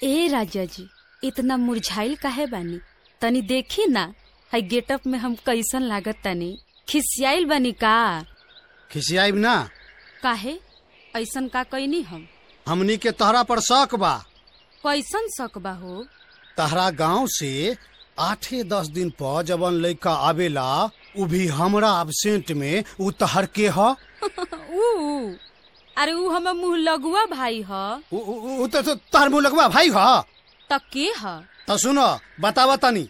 ए राजा जी इतना मुरझाइल काहे बानी तनी देखी ना हई गेटअप में हम कैसन लागत तनी खिसियाइल बानी का खिसियाइब ना काहे ऐसन का कैनी हम हमनी के तहरा पर शक बा कैसन शक बा हो तहरा गांव से आठे दस दिन पर जवन लड़का आवेला उ भी हमरा एबसेंट में उ तहर के ह ऊ अरे ऊ हमर मुँह लगुआ भाई ह उ- उ उ त त- तहर मुँह लगवा भाई ह त के ह त सुन बतावा तनी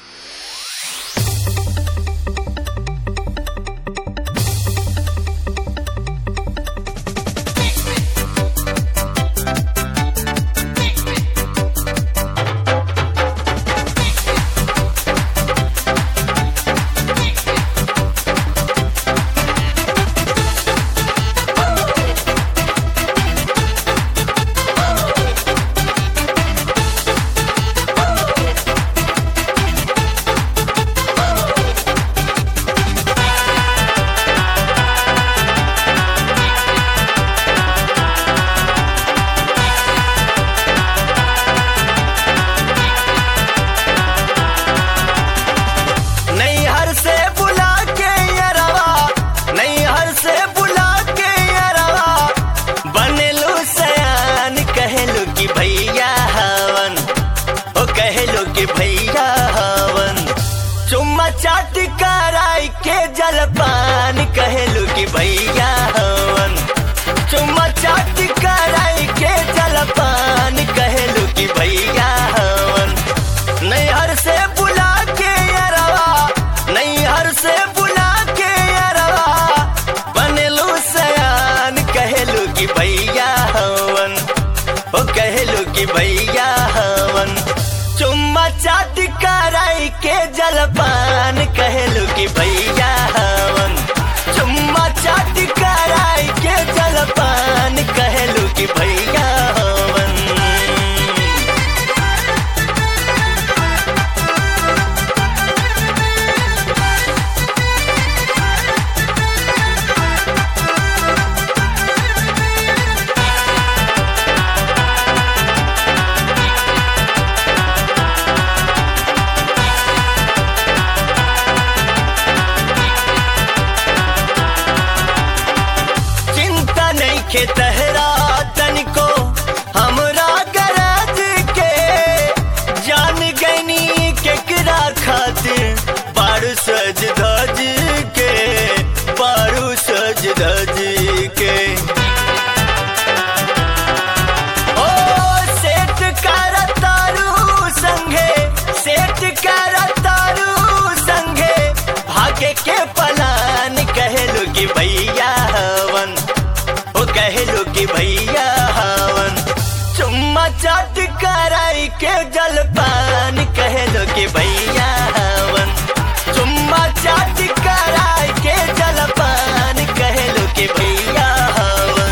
नैहर से बुला के यरवा नैहर से बुला के यरवा बनेलू सयान कहलू कि भैया हवन ओ कहलू कि भैया हवन चुम्मा चाट कराई के जलपान कहलू कि भैया हवन चुम्मा चाट कराई के जलपान कहलू कि भैया हवन नैहर से बुला के अरवा नैहर से बुला के अरवा बनेलू सयान कहलू कि भैया हवन ओ कहलू कि भैया हवन चुम्मा चाट कराई के जलपान कहलू कि भैया हवन चुम्मा चाट कराई के जलपान कहलू कि भैया हवन चिंता नहीं के तहरा तनिको हमरा गरज के जान गनी केकरा खातिर बारू सज धज के बारू सज धज के ओ सेठ कर तारू संगे सेठ कर तारू संगे भागे के पलान कहलू कि भैया हवन ओ कहलू कि भैया हवन चुम्मा चाट कराई के जलपान कहलू कि भैया हवन चुम्मा चाट कराई के जलपान कहलू कि भैया हवन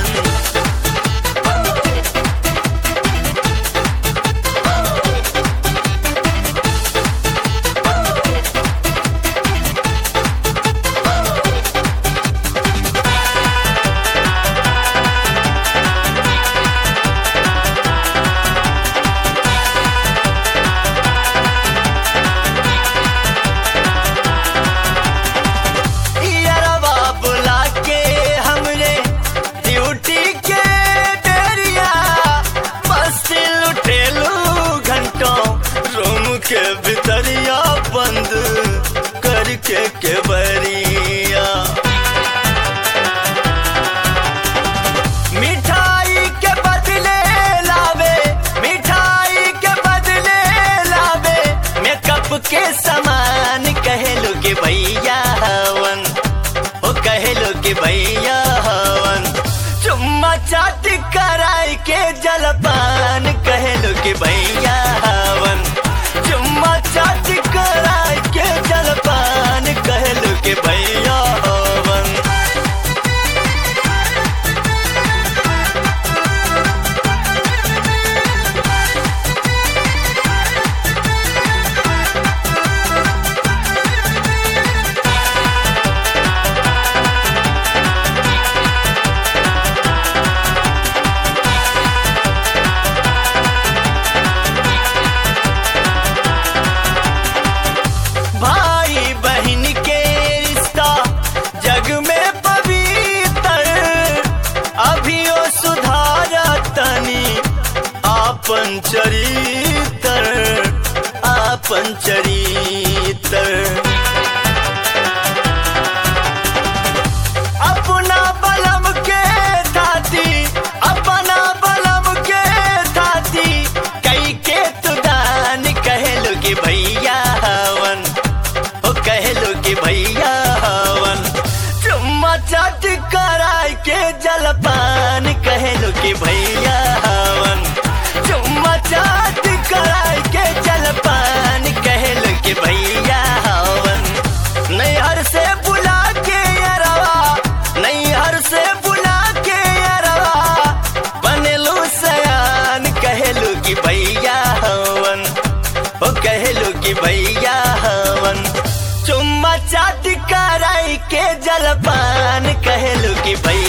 यारवा बुला के हमरे ड्यूटी के डेरिया मस्ती लुटेलू घंटों रूम के भीतरिया बंद करके के बरिया मिठाई के बदले लावे मिठाई के बदले लावे मेकअप के सामान कहलू कि भैया हवन ओ कहलू कि भैया हवन चुम्मा चाट कराई के जलपान कहलू कि भैया हवन चुम्मा चाट कराई के जलपान कहलू आपन चरितर आपन चरितर अपना बलम के थाती अपना बलम के थाती कई के तुदान कहलो कि भैया हवन ओ कहलो कि भैया हवन चुम्मा चाट कराय के जलपान कहलो कि भैया हवन चुम्मा चाट कराय के जलपान कहलो कि भैया हवन नैहर से बुला के अरवा नैहर से बुला के अरवा बनेलू सयान कहलू कि भैया हवन ओ कहलू कि भैया हवन चुम्मा चाट कराई के जलपान कहलू कि भैया